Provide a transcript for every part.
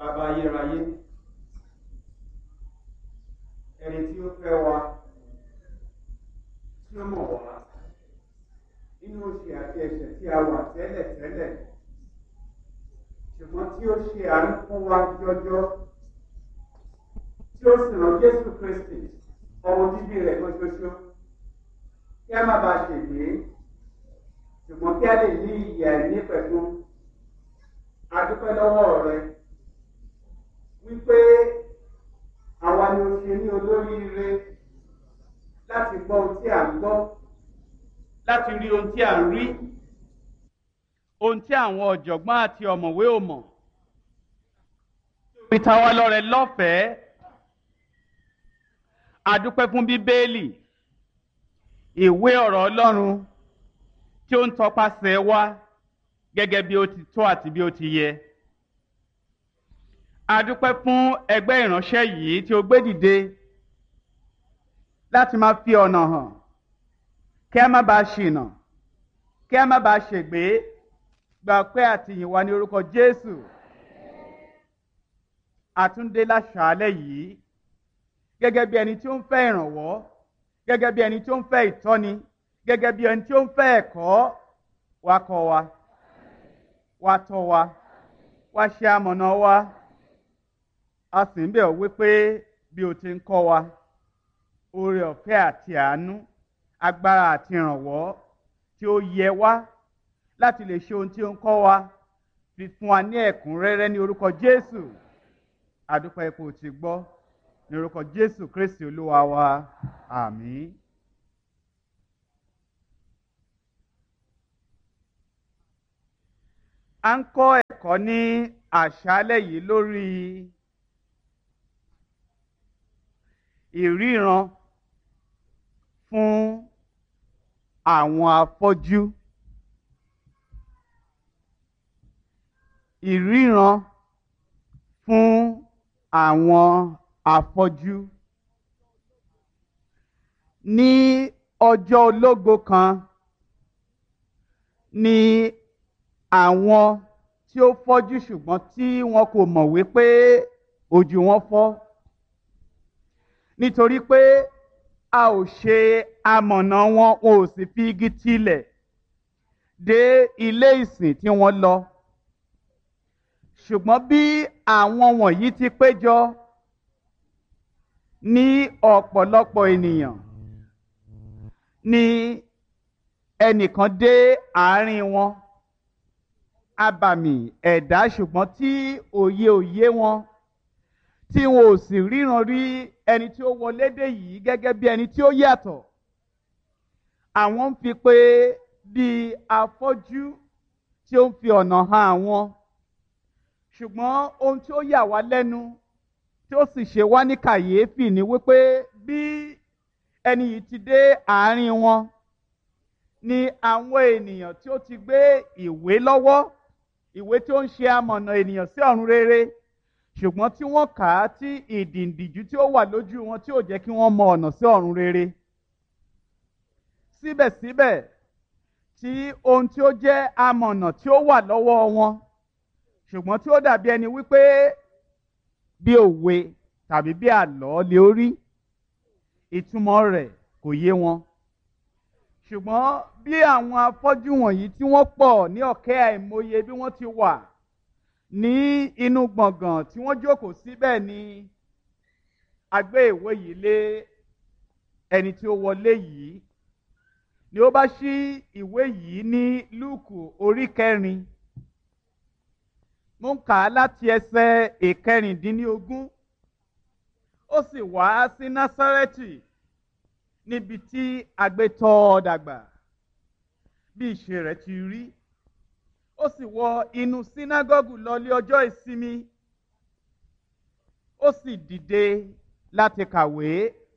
bàbá ayérayé ẹni tí ó fẹ́ wa tí ó mọ̀ wá nínú oṣù àti ẹ̀ṣẹ̀ tí a wà tẹ́lẹ̀ tẹ́lẹ̀ ṣùgbọ́n tí ó ṣe àánú fún wa jọjọ tí ó sì rán Jésù Kristi ọmọ bíbí rẹ̀ kan ṣoṣo kí a má bàa ṣègbè ṣùgbọ́n kí a lè ní ìyè àìní pẹ̀lú adúpẹ́ lọ́wọ́ rẹ wípé àwa ni o ṣe ní olóríire láti gbọ́ ohun tí à ń gbọ́ láti rí ohun tí à ń rí ohun tí àwọn ọ̀jọ̀gbọ́n àti ọ̀mọ̀wé ò mọ̀ fi ta wá lọ́rẹ lọ́fẹ̀ẹ́ adúpẹ́ fún bíbélì ìwé ọ̀rọ̀ Ọlọ́run tí ó ń tọpasẹ̀ wá gẹ́gẹ́ bí ó ti tó àti bí ó ti yẹ. A dúpẹ́ fún ẹgbẹ́ ìránṣẹ́ yìí tí ó gbé dìde láti máa fi ọ̀nà hàn kí a má bàa ṣìnà kí a má bàa ṣègbé gba ọpẹ́ àtìyìn wa ní orúkọ Jésù. Àtúndé láṣàálẹ̀ yìí gẹ́gẹ́ bí ẹni tí ó ń fẹ́ ìrànwọ́ gẹ́gẹ́ bí ẹni tí ó ń fẹ́ ìtọ́ni gẹ́gẹ́ bí ẹni tí ó ń fẹ́ ẹ̀kọ́ wa kọ́ wa wá tọ́ wa wá ṣe amọ̀nà wa a sì ń bẹ̀ ọ́ wípé bí o ti ń kọ́ wa oore ọ̀fẹ́ àti àánú agbára àti ìrànwọ́ tí ó yẹ wá láti lè ṣe ohun tí ó ń kọ́ wa fi fún wa ní ẹ̀kúnrẹ́rẹ́ ní orúkọ Jésù àdúpẹ́ ipò tí gbọ́ ní orúkọ Jésù Kristi Olúwa wa àmín. a ń kọ́ ẹ̀kọ́ ní àṣálẹ́ yìí lórí ìríran fún àwọn afọ́jú ìríran fún àwọn afọ́jú ní ọjọ́ ológo kan ní àwọn tí ó fọ́jú ṣùgbọ́n tí wọn kò mọ̀ wípé ojú wọn fọ́ nítorí pé a ò ṣe amọ̀nà wọn wọn ò sì fi igi tilẹ̀ dé ilé ìsìn tí wọ́n lọ ṣùgbọ́n bí àwọn wọ̀nyí ti péjọ ní ọ̀pọ̀lọpọ̀ ènìyàn ni ẹnìkan dé àárín wọn abàmì ẹ̀dá ṣùgbọ́n tí òye òye wọn tí wọn ò sì ríran rí ẹni tí ó wọlé dé yìí gẹ́gẹ́ bí ẹni tí ó yàtọ̀ àwọn ń fi pé bí afọ́jú tí ó ń fi ọ̀nà hàn àwọn ṣùgbọ́n ohun tí ó yà wá lẹ́nu tí ó sì ṣe wá ní kàyéfì ni wípé bí ẹni yìí ti dé àárín wọn ni àwọn ènìyàn tí ó ti gbé ìwé lọ́wọ́ ìwé tí ó ń ṣe amọ̀nà ènìyàn sí ọ̀run rere ṣùgbọ́n tí wọ́n kà á tí ìdìǹdìjú tí ó wà lójú wọn tí ò jẹ́ kí wọ́n mọ ọ̀nà sí ọ̀run rere. síbẹ̀síbẹ̀ tí ohun tí ó jẹ́ amọ̀nà tí ó wà lọ́wọ́ wọn ṣùgbọ́n tí ó dàbí ẹni wípé bí òwe tàbí bí àlọ́ lè rí ìtumọ̀ rẹ̀ kò yé wọn ṣùgbọ́n bí àwọn afọ́jú wọ̀nyí tí wọ́n pọ̀ ní ọ̀kẹ́ àìmọye bí wọ́n ti wà ní inú gbọ̀ngàn tí wọ́n jókòó síbẹ̀ ni a gbé ìwé yìí lé ẹni tí ó wọlé yìí ni ó bá ṣí ìwé yìí ní lúùkù orí kẹrin mo ń kà á láti ẹsẹ̀ ìkẹrìndínlógún ó sì wá sí násárẹ́tì níbi tí agbétọ́ ọ dàgbà bí ìṣe rẹ̀ ti rí ó sì wọ inú sínágọ́gù lọlé ọjọ́ ìsinmi ó sì dìde láti kàwé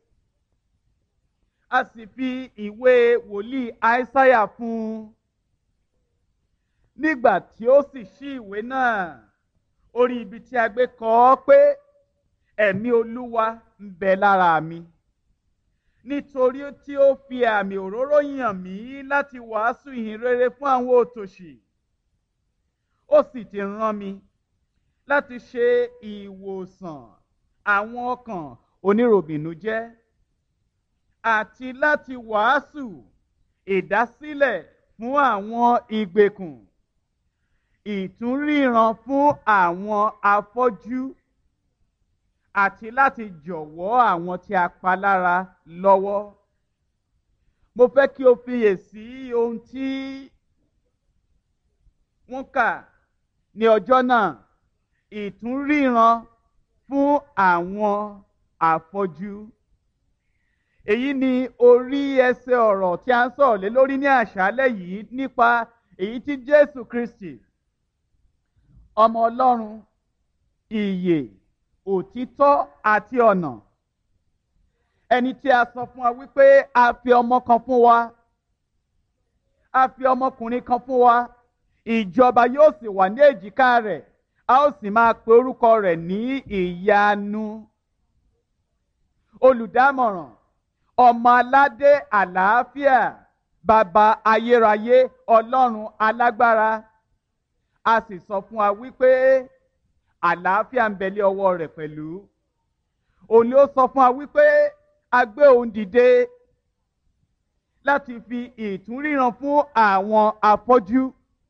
a sì fi ìwé wòlíì àìsáyà fún un nígbà tí ó sì ṣí ìwé náà orí ibi tí a gbé kọ ọ́ pé ẹ̀mí olúwa ń bẹ lára mi nítorí tí ó fi àmì òróró yàn mí láti wàásù ìhìn rere fún àwọn òtòṣì ó sì ti rán mi láti ṣe ìwòsàn àwọn ọkàn oníròbìnújẹ́ àti láti wàásù ìdásílẹ̀ fún àwọn ìgbèkùn ìtúnríran fún àwọn afọ́jú àti láti jọ̀wọ́ àwọn tí a pa lára lọ́wọ́. Mo fẹ́ kí o fiyèsí ohun tí wọ́n kà ní ọjọ́ náà ìtúnríran fún àwọn afọ́jú. Èyí ni orí ẹsẹ̀ ọ̀rọ̀ tí a ń sọ̀rọ̀ lé lórí ní àṣálẹ́ yìí nípa èyí tí Jésù Kristi ọmọ Ọlọ́run ìyè òtítọ́ àti ọ̀nà ẹni tí a sọ fún wa wípé a fi ọmọ kan fún wa a fi ọmọkùnrin kan fún wa ìjọba yóò sì wà ní èjìká rẹ̀ a ó sì máa pe orúkọ rẹ̀ ní ìyanu olùdámọ̀ràn ọmọ aládé àlàáfíà bàbá ayérayé ọlọ́run alágbára a sì sọ fún wa wípé àlàáfíà ń bẹ lé ọwọ́ rẹ̀ pẹ̀lú òun ni ó sọ fún wa wípé a gbé òun dìde láti fi ìtúnríran fún àwọn afọ́jú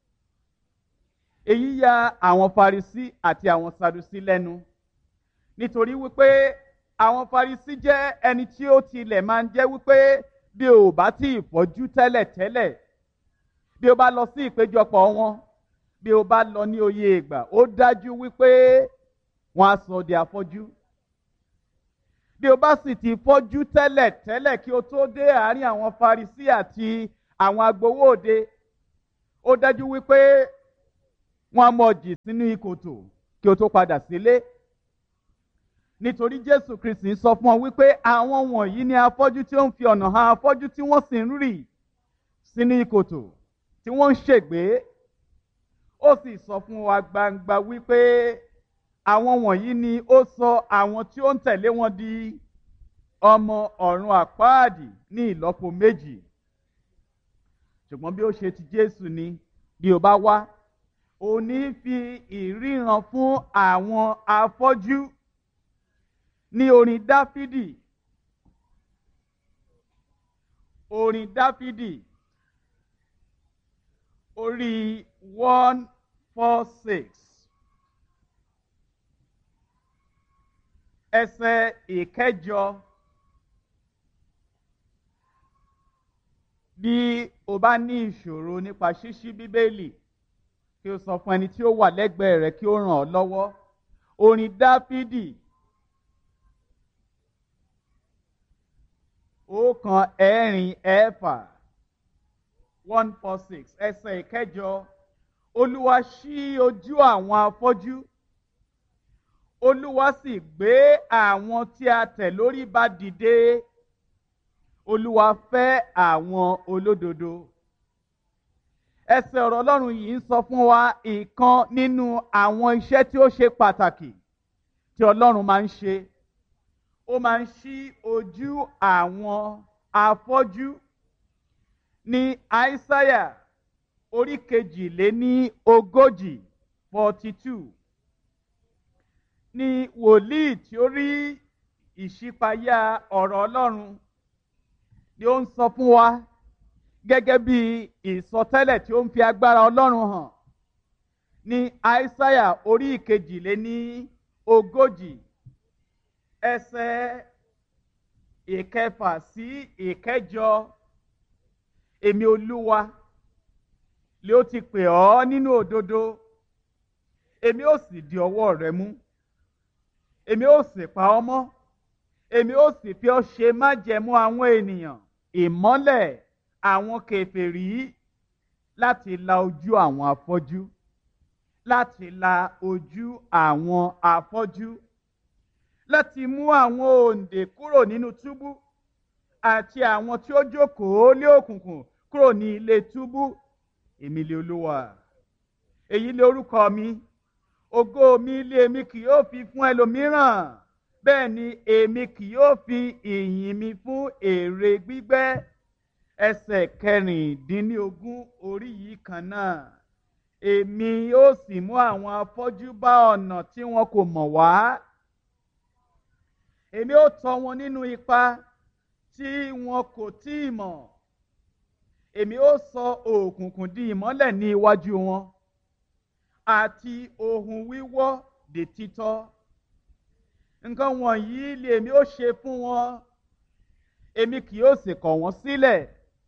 èyí ya àwọn Farisí àti àwọn Sadusí lẹ́nu nítorí wípé àwọn Farisí jẹ́ ẹni tí ó tilẹ̀ máa ń jẹ́ wípé bí o bá tí ì fọ́jú tẹ́lẹ̀ tẹ́lẹ̀ bí o bá lọ sí ìpéjọpọ̀ wọn bí o bá lọ ní oyè ìgbà ó dájú wípé wọn á sọ di afọ́jú bí o bá sì ti fọ́jú tẹ́lẹ̀ tẹ́lẹ̀ kí o tó dé àárín àwọn Farisí àti àwọn agbowó òde ó dájú wípé wọn á mọ̀ jì sínú ìkòtò kí o tó padà sílé nítorí Jésù Kristi sọ fún ọ wípé àwọn wọ̀nyí ni afọ́jú tí ó ń fi ọ̀nà hàn afọ́jú tí wọ́n sì ń rì sínú ìkòtò tí wọ́n ń ṣègbé ó sì sọ fún wa gbangba wípé àwọn wọ̀nyí ni ó sọ àwọn tí ó ń tẹ̀lé wọn di ọmọ ọ̀run àpáàdì ní ìlọ́po méjì ṣùgbọ́n bí ó ṣe ti Jésù ni bí o bá wá ò ní fi ìríran fún àwọn afọ́jú ní orin Dáfídì orin Dáfídì orí one four six ẹsẹ̀ ìkẹjọ bí o bá ní ìṣòro nípa ṣíṣí bíbélì kí o sọ fún ẹni tí ó wà lẹ́gbẹ̀ẹ́ rẹ kí ó ràn ọ́ lọ́wọ́ orin dáfídì ọ̀kan ẹ̀rin ẹ̀fà one four six ẹsẹ̀ ìkẹjọ olúwa ṣí ojú àwọn afọ́jú olúwa sì gbé àwọn tí a tẹ̀ lórí ba dìde olúwa fẹ́ àwọn olódodo ẹsẹ̀ ọ̀rọ̀ ọlọ́run yìí ń sọ fún wa ìkan nínú àwọn iṣẹ́ tí ó ṣe pàtàkì tí ọlọ́run máa ń ṣe ó máa ń ṣí ojú àwọn afọ́jú ní àìsáyà orí kejìléní ogójì forty two ní wòlíì tí ó rí ìṣípayá ọ̀rọ̀ ọlọ́run ni ó ń sọ fún wa gẹ́gẹ́ bí ìsọtẹ́lẹ̀ tí ó ń fi agbára ọlọ́run hàn ní àìsáyà orí ìkejìléní ogójì ẹsẹ̀ ìkẹfà sí ìkẹjọ èmi olúwa lé ó ti pè ọ́ nínú òdodo èmi ó sì di ọwọ́ rẹ mú èmi ó sì pa ọ́ mọ́ èmi ó sì fi ọ́ ṣe májẹ̀mú àwọn ènìyàn ìmọ́lẹ̀ àwọn kèfèrí láti la ojú àwọn afọ́jú láti la ojú àwọn afọ́jú láti mú àwọn òǹdè kúrò nínú túbú àti àwọn tí ó jókòó lé òkùnkùn kúrò ní ilé túbú èmi lé olúwa èyí lé orúkọ mi ògo mi lé èmi kì yóò fi fún ẹlòmíràn bẹ́ẹ̀ ni èmi kì yóò fi ìyìn mi fún èrè gbígbẹ́ ẹsẹ̀ kẹrìndínlógún orí yìí kan náà èmi ó sì mú àwọn afọ́jú bá ọ̀nà tí wọn kò mọ̀ wá èmi ó tọ́ wọn nínú ipa tí wọn kò tí ì mọ̀ èmi ó sọ òkùnkùn di ìmọ́lẹ̀ ní iwájú wọn àti ohun wíwọ́ di títọ́ nǹkan wọ̀nyí lèmi ó ṣe fún wọn èmi kì yóò sì kọ̀ wọ́n sílẹ̀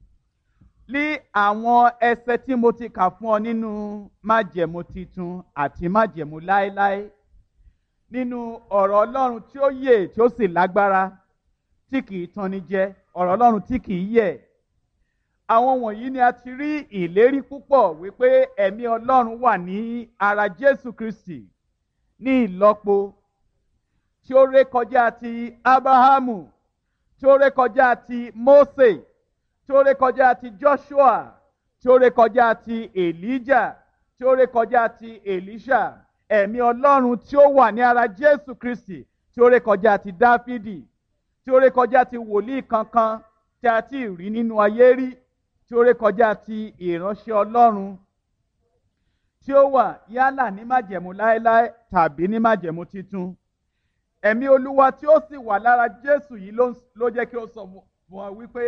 ní àwọn ẹsẹ tí mo ti kà fún ọ nínú májẹ̀mú titun àti májẹ̀mú láéláé nínú ọ̀rọ̀ ọlọ́run tí ó yè tí ó sì lágbára tí kìí tanni jẹ ọ̀rọ̀ ọlọ́run tí kìí yẹ̀ àwọn wọ̀nyí ni a ti rí ìlérí púpọ̀ wípé ẹ̀mí ọlọ́run wà ní ara jésù kristi ní ìlọ́po tí ó rékọjá ti abrahamu tí ó rékọjá ti mose tí ó rékọjá ti joshua tí ó rékọjá ti elijah tí ó rékọjá ti elisha ẹ̀mí ọlọ́run tí ó wà ní ara jésù kristi tí ó rékọjá ti dáfídì tí ó rékọjá ti wòlíì kankan tí a ti rí nínú ayé rí tí ó rékọjá ti ìránṣẹ́ ọlọ́run tí ó wà yálà ní májẹ̀mú láéláé tàbí ní májẹ̀mú titun ẹ̀mí olúwa tí ó sì wà lára jésù yìí ló jẹ́ kí ó sọ fún wa wípé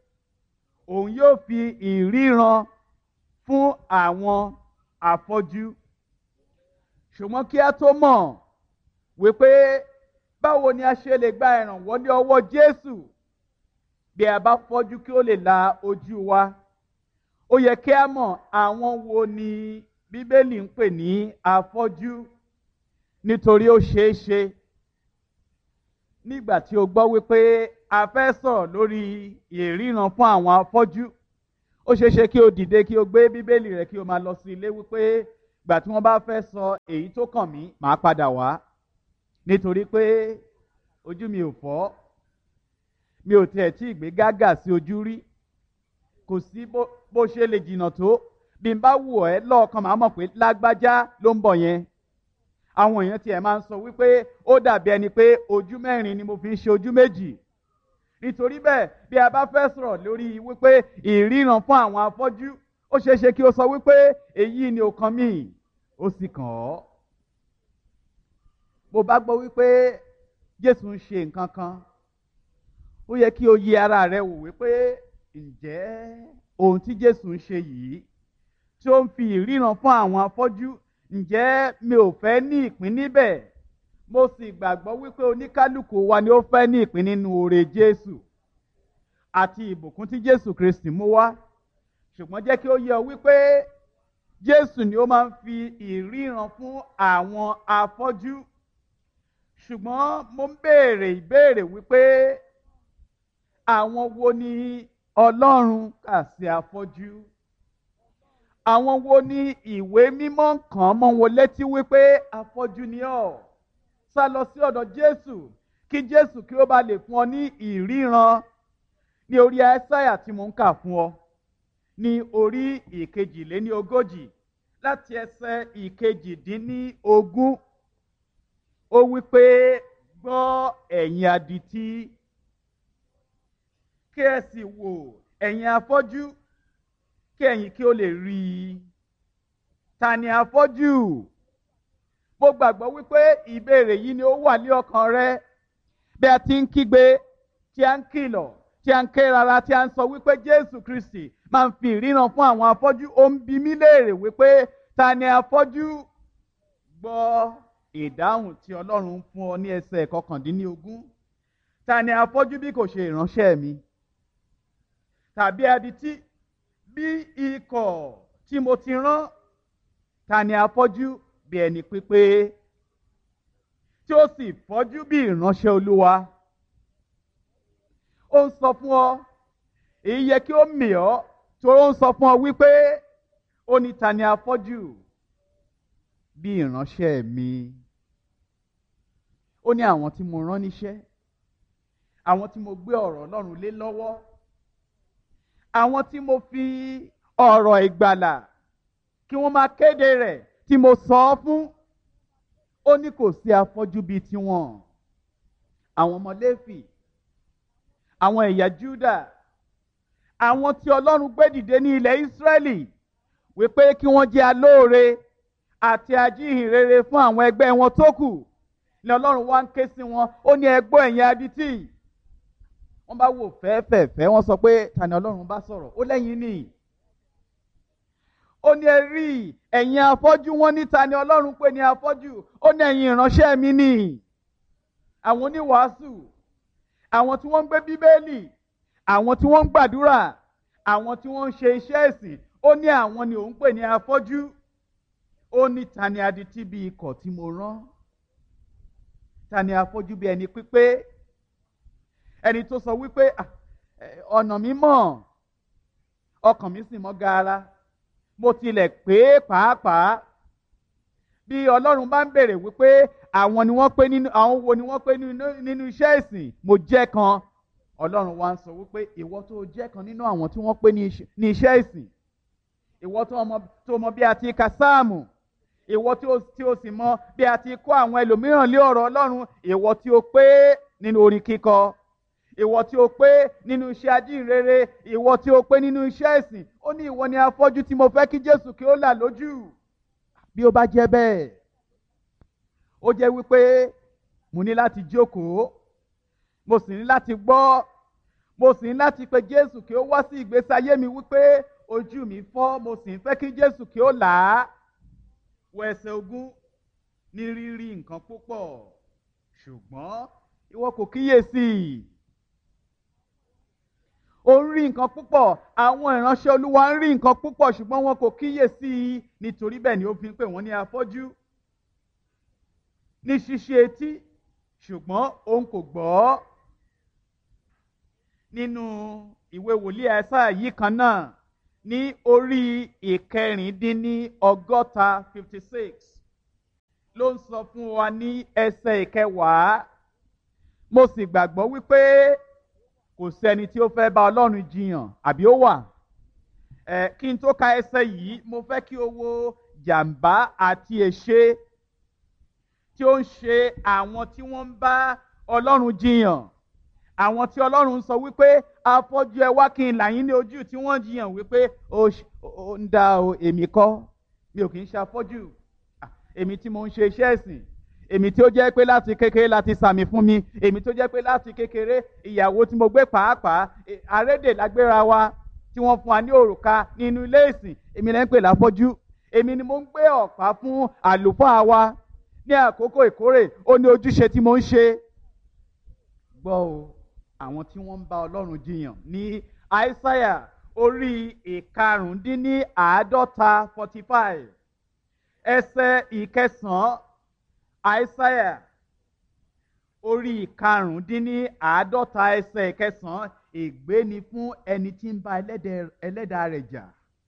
òun yóò fi ìríran fún àwọn afọ́jú ṣùgbọ́n kí a tó mọ̀ wípé báwo ni a ṣe lè gba ìrànwọ́ ní ọwọ́ jésù bí a bá fọ́jú kí ó lè la ojú wa ó yẹ kí a mọ̀ àwọn wo ni bíbélì ń pè ní afọ́jú nítorí ó ṣeé ṣe nígbà tí o gbọ́ wípé a fẹ́ sọ̀rọ̀ lórí ìríran fún àwọn afọ́jú ó ṣeé ṣe kí o dìde kí o gbé bíbélì rẹ kí o máa lọ sí ilé wípé gbà tí wọ́n bá fẹ́ sọ èyí tó kàn mí màá padà wá nítorí pé ojú mi ò fọ́ mi ò tiẹ̀ tí ì gbé gágà sí ojú rí kò sí bó ṣe lè jìnnà tó bí n bá wù ẹ́ lọ́ọ̀kan màá mọ̀ pé lágbájá ló ń bọ̀ yẹn àwọn èèyàn tiẹ̀ máa ń sọ wípé ó dàbí ẹni pé ojú mẹ́rin ni mo fi ń ṣe ojú méjì nítorí bẹ́ẹ̀ bí a bá fẹ́ sọ̀rọ̀ lórí wípé ìríran fún àwọn afọ́jú ó ṣeé ṣe kí o sọ wípé èyí ni ó kàn mí ó sì kàn ọ́ bó bá gbọ́ wípé Jésù ń ṣe nǹkan kan ó yẹ kí o yẹ ara rẹ wò wípé ǹjẹ́ ohun tí Jésù ń ṣe yìí tí ó ń fi ìríran fún àwọn afọ́jú ǹjẹ́ mi ò fẹ́ ní ìpín níbẹ̀ mo sì gbàgbọ́ wípé oníkálukú wa ni ó fẹ́ ní ìpín nínú oore Jésù àti ìbùkún tí Jésù Kristi mú wá ṣùgbọ́n jẹ́ kí ó yé ọ wípé Jésù ni ó máa ń fi ìríran fún àwọn afọ́jú ṣùgbọ́n mo ń béèrè ìbéèrè wípé àwọn wo ni Ọlọ́run kà sí afọ́jú àwọn wo ni ìwé mímọ́ kàn mọ́ wọn létí wípé afọ́jú ni ọ́ sá lọ sí ọ̀dọ̀ Jésù kí Jésù kí ó bá lè fún ọ ní ìríran ní orí Áísáyà tí mo ń kà fún ọ ní orí ìkejìléní ogójì láti ẹsẹ̀ ìkejìdínní-ogún ó wípé gbọ́ ẹ̀yin adití kí ẹ sì wò ẹ̀yin afọ́jú kí ẹ̀yin kí ó lè rí i ta ni afọ́jú mo gbàgbọ́ wípé ìbéèrè yìí ni ó wà ní ọkàn rẹ bí a ti ń kígbe tí a ń kìlọ̀ tí a ń ké rara tí a ń sọ wípé Jésù Kristi máa ń fi ìríran fún àwọn afọ́jú ó ń bi mí léèrè wípé ta ni afọ́jú gbọ́ ìdáhùn tí Ọlọ́run ń fún ọ ní ẹsẹ̀ kọkàndínlógún ta ni afọ́jú bí kò ṣe ìránṣẹ́ mi tàbí adití bí ikọ̀ tí mo ti rán ta ni afọ́jú bí ẹni pípé tí ó sì fọ́jú bí ìránṣẹ́ Olúwa ó ń sọ fún ọ èyí yẹ kí ó mì ọ́ torí ó ń sọ fún ọ wípé ó ní ta ni afọ́jú bí ìránṣẹ́ mi ó ní àwọn tí mo rán níṣẹ́ àwọn tí mo gbé ọ̀rọ̀ Ọlọ́run lé lọ́wọ́ àwọn tí mo fi ọ̀rọ̀ ìgbàlà kí wọ́n máa kéde rẹ̀ tí mo sọ ọ́ fún ó ní kò sí afọ́jú bíi tiwọn àwọn ọmọ Léfì àwọn ẹ̀yà Júdà àwọn tí Ọlọ́run gbé dìde ní ilẹ̀ Ísírẹ́lì wípé kí wọ́n jẹ́ alóore àti ajíhìnrere fún àwọn ẹgbẹ́ wọn tó kù ni ọlọ́run wá ń ké sí wọn ó ní ẹgbọ́ ẹ̀yin adití wọ́n bá wò fẹ́ẹ́fẹ́ẹ́fẹ́ wọ́n sọ pé ta ni ọlọ́run bá sọ̀rọ̀ ó lẹ́yìn ni ó ní ẹ rí ẹ̀yin afọ́jú wọn ní ta ni ọlọ́run pè ní afọ́jú ó ní ẹ̀yin ìránṣẹ́ mi ni àwọn oníwàásù àwọn tí wọ́n ń gbé bíbélì àwọn tí wọ́n ń gbàdúrà àwọn tí wọ́n ń ṣe iṣẹ́ ẹ̀sìn ó ní àwọn ni òun pè ní afọ́jú ó ní ta ni adití bí ikọ̀ tí mo rán ta ni afọ́jú bí ẹni pípé ẹni tó sọ wípé ọ̀nà mi mọ̀ ọkàn mi sì mọ́ gaara mo tilẹ̀ pé pàápàá bí ọlọ́run bá ń bèrè wípé àwọn ni wọ́n pé nínú àwọn wo ni wọ́n pé nínú iṣẹ́ ìsìn mo jẹ́ kan ọlọ́run wa ń sọ wípé ìwọ tó jẹ́ kan nínú àwọn tí wọ́n pé ní iṣẹ́ ìsìn ìwọ tó mọ bí a ti ka sáàmù ìwọ tí o sì mọ bí a ti kọ́ àwọn ẹlòmíràn lé ọ̀rọ̀ ọlọ́run ìwọ tí o pé nínú orin kíkọ ìwọ tí o pé nínú iṣẹ́ ajínrere ìwọ tí o pé nínú iṣẹ́ ìsìn ó ní ìwọ ni afọ́jú tí mo fẹ́ kí jésù kí ó là lójú bí ó bá jẹ́ bẹ́ẹ̀ ó jẹ́ wípé mo ní láti jókòó mo sì ní láti gbọ́ mo sì ní láti pe jésù kí ó wá sí ìgbésí ayé mi wípé ojú mi fọ́ mo sì ń fẹ́ kí jésù kí ó là á wọ ẹsẹ̀ ogún ní rírí nǹkan púpọ̀ ṣùgbọ́n ìwọ kò kíyèsí ó ń rí nǹkan púpọ̀ àwọn ìránṣẹ́ olúwa ń rí nǹkan púpọ̀ ṣùgbọ́n wọn kò kíyèsí nítorí bẹ́ẹ̀ ni ó fi ń pè wọ́n ní afọ́jú ní ṣíṣe etí ṣùgbọ́n òun kò gbọ́ nínú ìwé wòlíì ẹ̀sà yìí kan náà ní orí ìkẹrìndínní ọgọ́ta fifty six ló ń sọ fún wa ní ẹsẹ̀ ìkẹwàá mo sì gbàgbọ́ wípé kò sẹ́ni tí ó fẹ́ bá ọlọ́run jiyàn àbí ó wà ẹ kí n tó ka ẹsẹ̀ yìí mo fẹ́ kí o wo jàǹbá àti èṣe tí ó ń ṣe àwọn tí wọ́n ń bá ọlọ́run jiyàn àwọn tí ọlọ́run sọ wípé afọ́jú ẹ wá kí n là yín ní ojú tí wọ́n jiyàn wípé ó ń dá o èmi kọ́ mi ò kì í ṣe afọ́jú èmi tí mo ń ṣe iṣẹ́ ẹ̀sìn èmi tí ó jẹ́ pé láti kékeré láti sàmì fún mi èmi tó jẹ́ pé láti kékeré ìyàwó tí mo gbé pàápàá àrédè lágbéra wa tí wọ́n fún wa ní òrùka nínú ilé ìsìn èmi lẹ́ ń pè láfọ́jú èmi ni mo ń gbé ọ̀pá fún àlùfáà wa ní àkókò ìkórè ó ní ojúṣe tí mo ń ṣe. gbọ́ o àwọn tí wọ́n ń bá ọlọ́run jiyàn ní àìsáyà orí ìkarùndínní àádọ́ta forty five ẹsẹ̀ ìkẹsàn-án àìsáyà orí ìkarùndínní àádọ́ta ẹsẹ̀ ìkẹsàn-án ègbé ni fún ẹni tí ń bá ẹlẹ́dàá rẹ̀ jà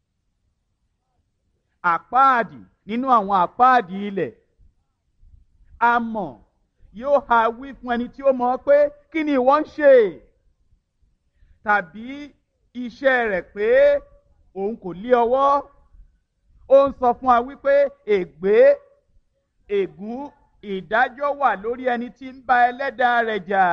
àpáàdì nínú àwọn àpáàdì ilẹ̀ amọ̀ yóò ha wí fún ẹni tí ó mọ̀ pé kí ni ìwọ ń ṣe tàbí iṣẹ́ rẹ̀ pé òun kò lé ọwọ́ ó ń sọ fún wa wípé ègbé ègún ìdájọ́ wà lórí ẹni tí ń bá ẹlẹ́dàá rẹ̀ jà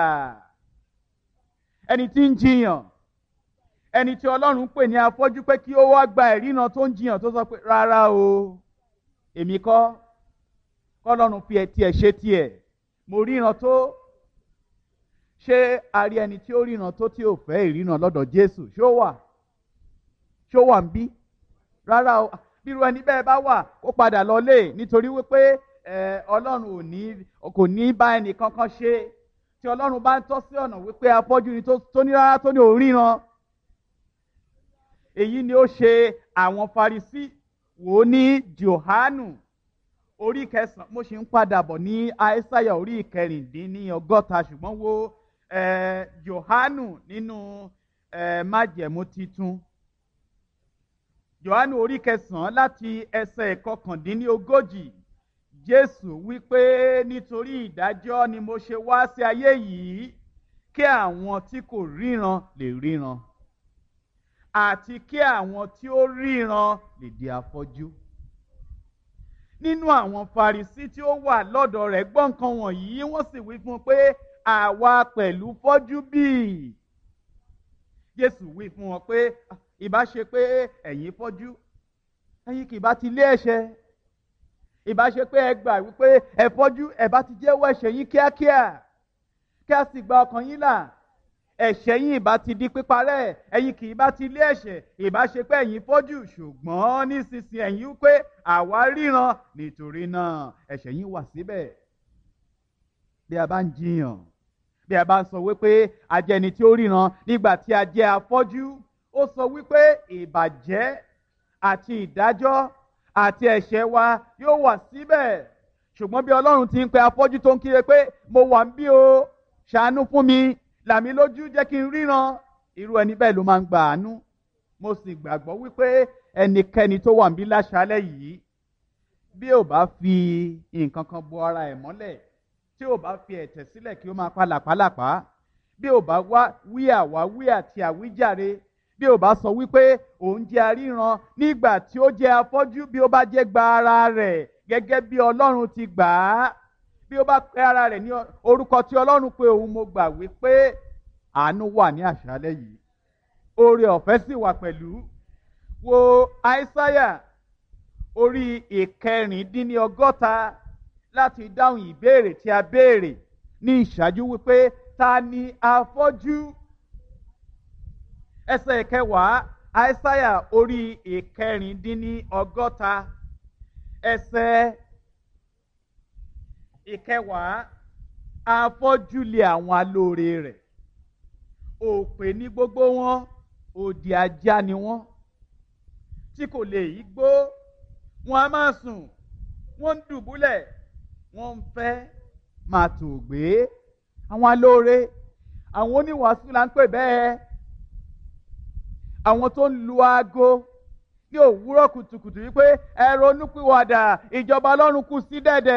ẹni tí ń jiyàn ẹni tí ọlọ́run pè ní afọ́jú pé kí ó wá gba ìrìnà tó ń jiyàn tó sọ pé rárá o èmi kọ́ kọ́lọ́run fi tiẹ̀ ṣe tiẹ̀ mo ríran tó ṣé a rí ẹni tí ó ríran tó tí ò fẹ́ ìrìnà lọ́dọ̀ Jésù ṣó wà ṣó wà ń bí rárá o bírú ẹni bẹ́ẹ̀ bá wà kó padà lọlé nítorí wípé ọlọ́run ò ní kò ní bá ẹnì kankan ṣe tí ọlọ́run bá ń tọ́ sí ọ̀nà wípé afọ́jú ni tó ní rárá tó ní òríran èyí ni ó ṣe àwọn Farisí wò ó ní Jòhánù orí kẹsàn-án mo ṣe ń padà bọ̀ ní Aísáyà orí ìkẹrìndínní ọgọ́ta ṣùgbọ́n wo Jòhánù nínú májẹ̀mú titun Jòhánù orí kẹsàn-án láti ẹsẹ̀ ìkọkàndínní ogójì Jésù wípé nítorí ìdájọ́ ni mo ṣe wá sí ayé yìí kí àwọn tí kò ríran lè ríran àti kí àwọn tí ó ríran lè di afọ́jú. Nínú àwọn Farisí tí ó wà lọ́dọ̀ rẹ̀ gbọ́ nǹkan wọ̀nyí wọ́n sì wí fún un pé àwa pẹ̀lú fọ́jú bíi. Jésù wí fún wọn pé ìbá ṣe pé ẹ̀yin fọ́jú ẹ̀yin kì bá ti lé ẹ̀ṣẹ̀ ìbá ṣe pé ẹ gbà wípé ẹ fọ́jú ẹ bá ti jẹ́wọ́ ẹ̀ṣẹ̀ yín kíákíá kí a sì gba ọkàn yín là ẹ̀ṣẹ̀ yín ìbá ti di píparẹ́ ẹ̀yin kì í bá ti lé ẹ̀ṣẹ̀ ìbá ṣe pé ẹ̀yin fọ́jú ṣùgbọ́n nísinsìnyí ẹ̀yin wípé àwa ríran nítorí náà ẹ̀ṣẹ̀ yín wà síbẹ̀ bí a bá ń jiyàn bí a bá ń sọ wípé a jẹ́ ẹni tí ó ríran nígbà tí a jẹ́ afọ́jú ó sọ wípé ìbàjẹ́ àti ìdájọ́ àti ẹ̀ṣẹ̀ wa yóò wà síbẹ̀ ṣùgbọ́n bí ọlọ́run ti ń pe afọ́jú tó ń kíre pé mo wà ń bí o ṣàánú fún mi làmí lójú jẹ́ kí n ríran irú ẹni bẹ́ẹ̀ ló máa ń gba àánú mo sì gbàgbọ́ wípé ẹnikẹ́ni tó wà ń bí láṣálẹ̀ yìí bí ò bá fi nǹkan kan bo ara ẹ̀ mọ́lẹ̀ tí ò bá fi ẹ̀tẹ̀ sílẹ̀ kí ó máa pa làpálàpá bí ò bá wá wí àwáwí àti àwíjàre bí ò bá sọ wípé òun jẹ́ aríran nígbà tí ó jẹ́ afọ́jú bí ó bá jẹ́ gba ara rẹ̀ gẹ́gẹ́ bí ọlọ́run ti gbà á bí ó bá pe ara rẹ̀ ní orúkọ tí ọlọ́run pé òun mo gbà wípé àánú wà ní àṣálẹ́ yìí oore ọ̀fẹ́ sì wà pẹ̀lú wo àìsáyà orí ìkẹrìndínlọ́gọ́ta láti dáhùn ìbéèrè tí a béèrè ní ìṣáájú wípé ta ni afọ́jú ẹsẹ̀ ìkẹwàá àìsáyà orí ìkẹrìndínlọ́gọ́ta ẹsẹ̀ ìkẹwàá afọ́júlé àwọn alóore rẹ̀ òpè ní gbogbo wọn òdì ajá ni wọ́n tí kò lè yí gbó wọn a máa sùn wọ́n ń dùbúlẹ̀ wọ́n ń fẹ́ máa tò gbé àwọn alóore àwọn oníwàásù là ń pè bẹ́ẹ̀ àwọn tó ń lu aago ní òwúrọ̀ kùtùkùtù wípé ẹ ronúpìwàdà ìjọba ọlọ́run kù sí dẹ̀dẹ̀